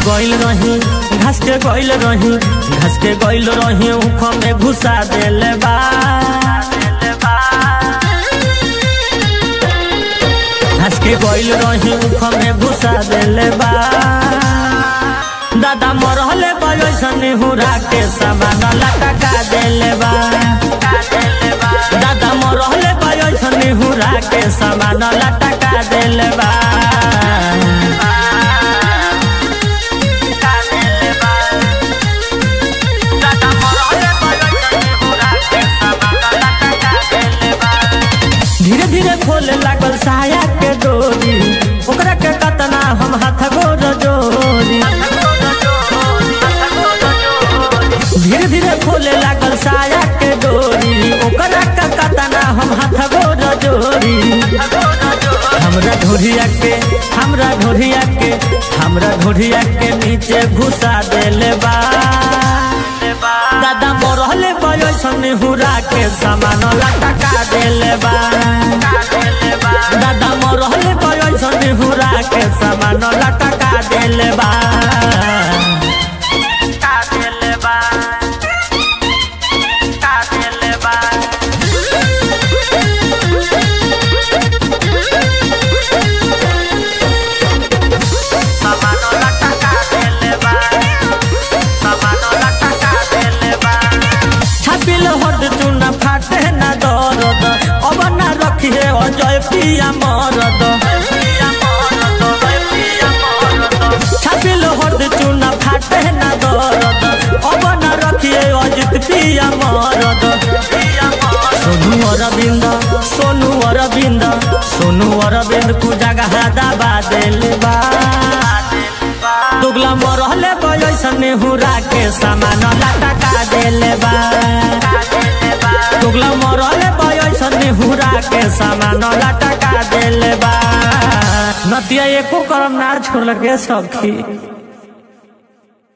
गइल रही घास के गइल रही घास के गइल रही उख में घुसा देले बा घास के गइल रही उख में घुसा देले बा दादा मरहले बयसन हुरा के सामान लटका देले बा दादा मरहले बयसन हुरा के सामान लटका देले बा धीरे धीरे खोले लागल साया के डोरी ओकरा के कतना हम हाथ गोर जोरी धीरे धीरे खोले लागल साया के डोरी ओकरा के कतना हम हाथ गोर जोरी हमरा ढोरिया के हमरा ढोरिया के हमरा ढोरिया के नीचे घुसा देले बा दादा मरहले बयसन हुरा के सामान लटका देले बा दादा मरहले बयसन हुरा के सामान लटका देले बा छापिल हद चुना फाटे ना दरद अब ना रखिए अजय पिया मरद छापिल हद चुना फाटे ना दरद अब ना रखिए अजित पिया मरद सोनू अरविंद सोनू अरविंद सोनू अरविंद को जगह दबा देले बा दुगला मरहले बयसन हुरा के सामान लटका देले बा दुगला मरहले बयसन हुरा के सामान लटका देले बा नतिया एको करम ना छोड़ के सखी